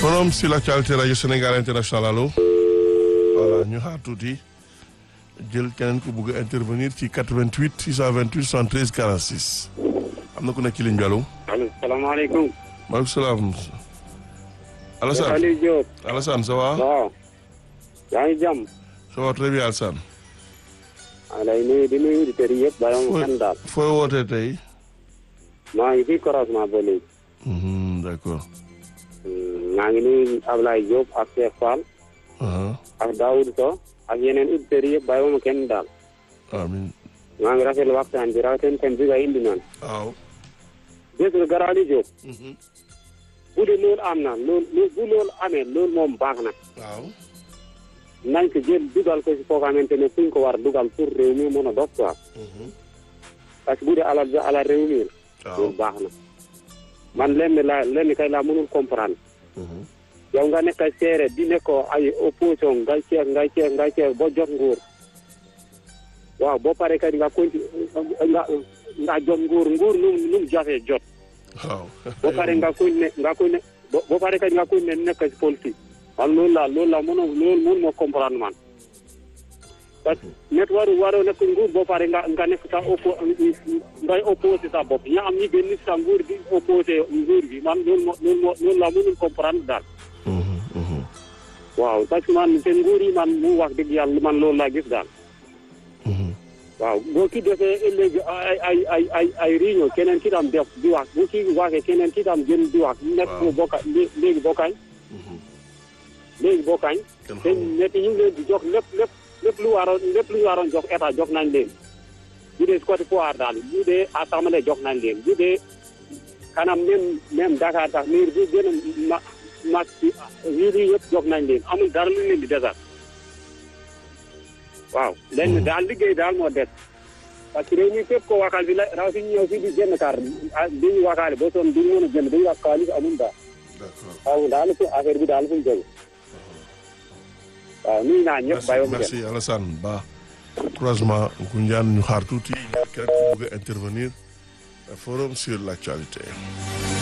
forum sur l'actualité rajo Sénégal international allo voilà ñu xaar tuuti jël keneen ku bugg a intervenir ci 88 628 73 46 am na ku nekk ci ligne bi allo. allo salaamaaleykum. maaleykum salaam. Alassane Aliou Diop. Alassane ça va. waaw. yaa ngi jàmm. ça va très bien Alassane. maa lay nuyu di nuyu auditeurs yi yëpp bàyyi ma kenn daal. fooy wootee tey. maa ngi fii croisement ba léegi. Mhm, d'accord. maa ngi nuyu Ablaye Diop ak Cheikh Fall. aha ak Daoud Sow ak yeneen auditeurs yi yëpp bàyyi ma kenn daal. amiin. maa ngi rafetlu waxtaan bi rawatina thème bi nga indi noonu. waaw. gis nga Gara Aliou Diop. Mhm, bu dee loolu am na loolu bu loolu amee loolu moom baax na. waaw. nañ ko jël dugal ko si foo xamante ne fuñ ko war dugal pour réew mi mën a dox quoi. Mhm, parce que bu dee alal bi alal réew mi la. waaw. loolu baax na. man lenn laa lenn kay laa mënul comprendre. Mhm, yow nga nekk seere di nekkoo ay opposition ngay ceex ngay ceex ngay ceex ba jot nguur waaw boo pare kay nga continue nga nga jot nguur nguur nu mu nu mu jafee jot waaw. boo pare nga continue nga continue bo- boo pare kay nga continue nekk si politique man loolu laa loolu laa mënoo loolu mënu ma comprendre man parce que net waru waroo nekk nguur boo pare nga nga nekk sa oppo ngay opposé sa bopp ña am ñi génn sa nguur gi opposé nguur gi man loolu moo loolu moo loolu laa mënul comprendre daal Mhm, mhm, waaw parce que man seen nguur yi man mu wax dëgg yàlla man loolu laa gis daal mhm. waaw boo ki defee léegi ay ay ay ay ay réunion keneen ki tam def di wax bu ki waxee keneen ki tam gën di wax nekk Waaw. bokka léegi bokkañ Mhm. léegi bokkañ Kenn te xamul. ñetti ñu ngi leen di jox lépp lépp lépp lu waroon lépp lu ñu waroon jox état jox nañ leen bu dee côté pouvoir daal bu dee assemblée jox nañ leen bu dee kanam même même Dakar sax miir bi gën a ma ma ci ville yi yëpp jox nañ leen amul dara lu leen di desal waaw lenn daal liggéey daal moo des parce que réew mi fépp ko wakal bi la raw si ñëw fii di jënd kar di ñu wakaale ba soon duñu mën a jënd dañu wax xaalis amul daal D'accord. waaw daal fu affaire bi daal fu mu jóge waaw nuyu naa ñëpp merci bàyyi ma merci Alassane Ba croisement Ngoundiane ñu xaar tuuti keneen ku bëgg a intervenir forum sur l'actualité